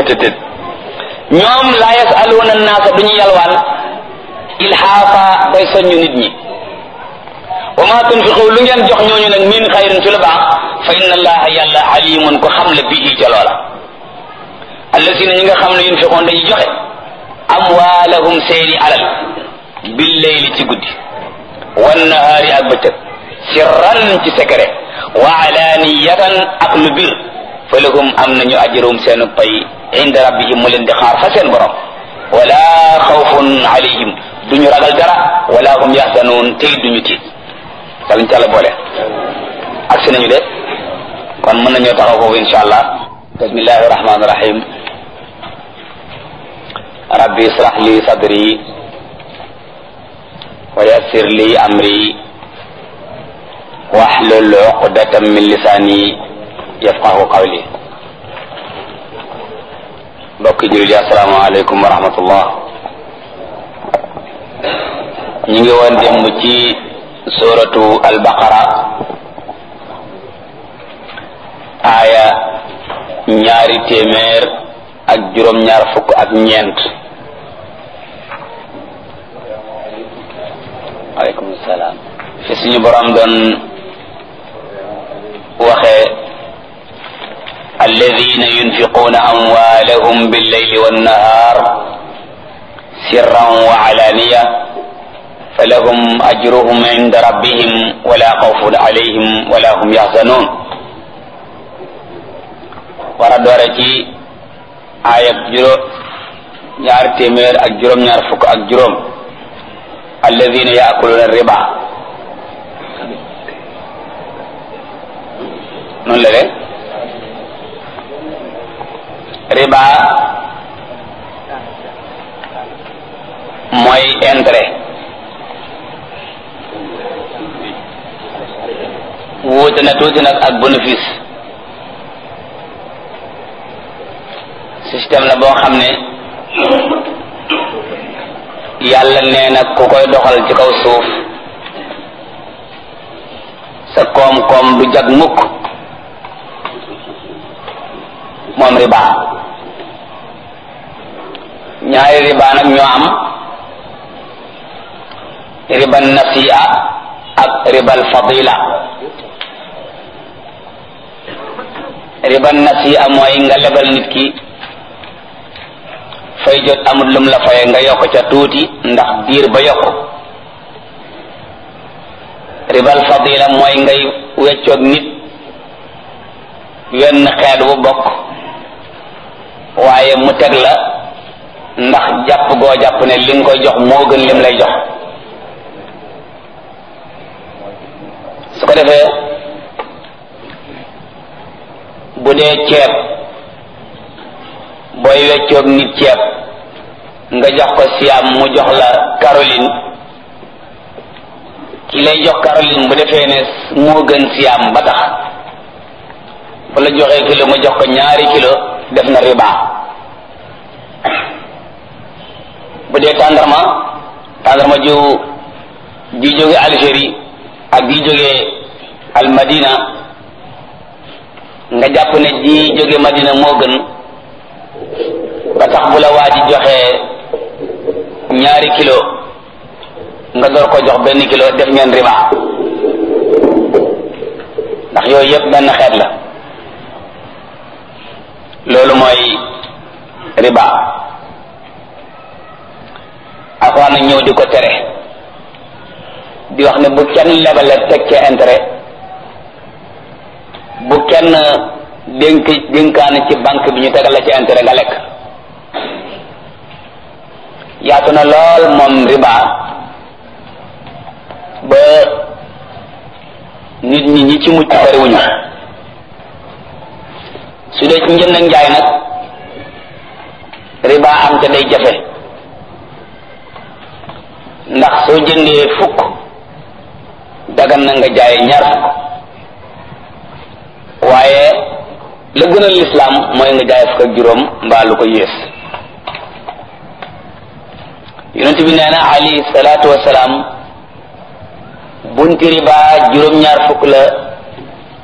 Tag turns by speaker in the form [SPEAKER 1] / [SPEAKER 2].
[SPEAKER 1] seetetet ñoom laa yasaluuna naasa duñu yalwaan ilhaafa bay soññu nit ñi wa ma tunfiqu lu ngeen jox ñooñu nag min xayrin ci lu baax fa inna allaha yàlla alimun ko xam la bihi ca loola allasina ñi nga xam ne yunfiqoon dañuy joxe amwaalahum seeni alal bil leyli ci guddi wan nahaari ak bëccëg sirran ci secret wa alaniyatan ak lu bir fa lahum am nañu ajrum seenu pay inda rabbihim mu leen di xaar fa seen borom wala xawfun alayhim duñu ragal dara wala hum yaxzanun tey duñu tiit yàlla ñu ci àlla boole ak si nañu de kon mën nañoo taxaw foofu insha allah bismillahi rahmani rahim rabbi israh li sadri wa yassir li amri wahlul uqdatan min lisani yafqahu qawli mbokki jullit yi assalaamu aleykum wa rahmatullah ñu ngi woon démb ci suratu albaqara aaya ñaari téeméer ak juróom-ñaar fukk ak ñeent aleykum salaam fi suñu borom doon waxee alladina yunfiquuna amwaalahum billeyli wannahar sirran wa alaniya falahum ajruhum inda rabbihim wala xawfun alayhim wala hum yaxzanun war a doore ci aayab juróom ñaar téeméer ak juróom-ñaar fukk ak juróom alladina yaakuluuna riba noonu la de riba mooy intérêt wuute na tuuti nag ak bénéfice système la boo xam ne yàlla nee na ku koy doxal ci kaw suuf sa koom-koom du jag mukk moom riba ñaari riba nag ñoo am riba nasi'a ak ribal fadila riba nasi'a mooy nga lebal nit ki fay jot amul lum la faye nga yokk ca tuuti ndax diir ba yokk ribal fadila mooy ngay weccoog nit wenn xeet wu bokk waaye mu teg la ndax jàpp goo jàpp ne li nga koy jox moo gën lim lay jox su ko defee bu dee ceeb booy weccoog nit ceeb nga jox ko siam mu jox la Caroline ki lay jox Caroline bu defee ne moo gën siam ba tax bu la joxee kilo mu jox ko ñaari kilo def na riba bu dee tàndarma tàndarma ju ji jóge Algérie ak ji jóge al Madina nga jàpp ne ji jóge Madina moo gën ba tax bu la waa ji joxee ñaari kilo nga door ko jox benn kilo def ngeen riba ndax yooyu yëpp benn xeet la loolu mooy riba alxuraan nag ñëw di ko tere di wax ne bu kenn lebale teg ca intérêt bu kenn dénk dénkaane ci banque bi ñu tegal la ci intérêt nga lekk yaatu na lool moom riba ba nit ñi ñi ci mucc bariwuñu su dee ci njënd ak njaay nag riba am te day jafe ndax soo jëndee fukk dagan na nga jaay ñaar fukk waaye la gën a lislaam mooy nga jaay fukk ak juróom mbaa lu ko yées yonent bi nee na alayhi salaatu wasalaam bunti riba juróom-ñaar fukk la